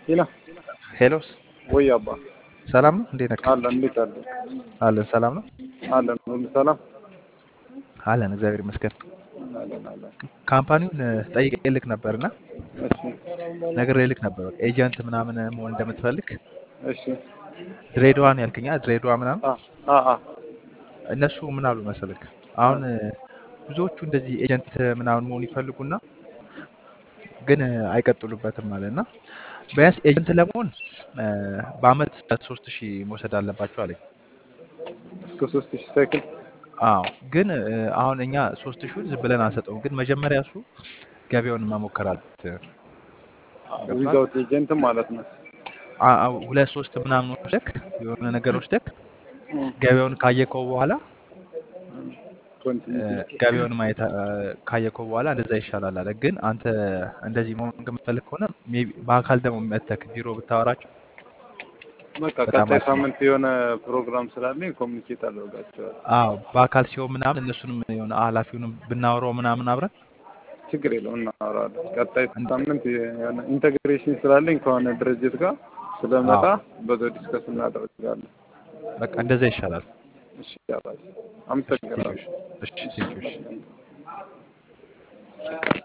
ሄሎ ሄሎስ ወይ አባ ሰላም ነው? እንዴት ነህ? አለን እንዴት አለ አለን። ሰላም ነው? አለን ሁሉ ሰላም አለን። እግዚአብሔር ይመስገን። አለን አለን ካምፓኒውን ጠይቄ ልክ ነበርና እሺ ነግሬ ልክ ነበር። በቃ ኤጀንት ምናምን መሆን እንደምትፈልግ እሺ ድሬዳዋን ያልከኛ ድሬዳዋ ምናምን አ አ አ እነሱ ምን አሉ መሰልክ አሁን ብዙዎቹ እንደዚህ ኤጀንት ምናምን መሆን ይፈልጉና ግን አይቀጥሉበትም ማለት እና ቢያንስ ኤጀንት ለመሆን እ፣ በአመት ሶስት ሺህ መውሰድ አለባቸው አለኝ። እስከ ሶስት ሺህ ሳይክል አዎ ግን እ፣ አሁን እኛ ሶስት ሺውን ዝም ብለን አንሰጠውም። ግን መጀመሪያ እሱ ገበያውን መሞከር አለበት። ገብቶሃል? ዊዛውት ኤጀንትም ማለት ነው አ- አ- ሁለት ሶስት ምናምን ወስደክ የሆነ ነገር ወስደክ ገበያውን ካየከው በኋላ እ፣ ኮንቲኒቲ ገበያውን ማየት እ፣ ካየከው በኋላ እንደዛ ይሻላል አለ። ግን አንተ እንደዚህ መሆን የምትፈልግ ከሆነ ሜይ ቢ በአካል ደግሞ መተክ ቢሮ ብታወራቸው በቃ በጣም ቀጣይ አሪፍ ነው። ሳምንት የሆነ ፕሮግራም ስላለኝ ኮሚኒኬት አደርጋቸዋለሁ አዎ በአካል ሲሆን ምናምን እነሱንም የሆነ ኃላፊውንም ብናወራው ምናምን አብረን ችግር የለውም እናወራለን ቀጣይ እንደ- ሳምንት የሆነ ኢንቴግሬሽን ስላለኝ ከሆነ ድርጅት ጋር ስለመጣ አዎ በዛው ዲስከስ እናደርጋለን በቃ እንደዛ ይሻላል። እሺ ያባል እሺ ቴንኪው። አመሰግናለሁ እሺ ቴንኪው። እሺ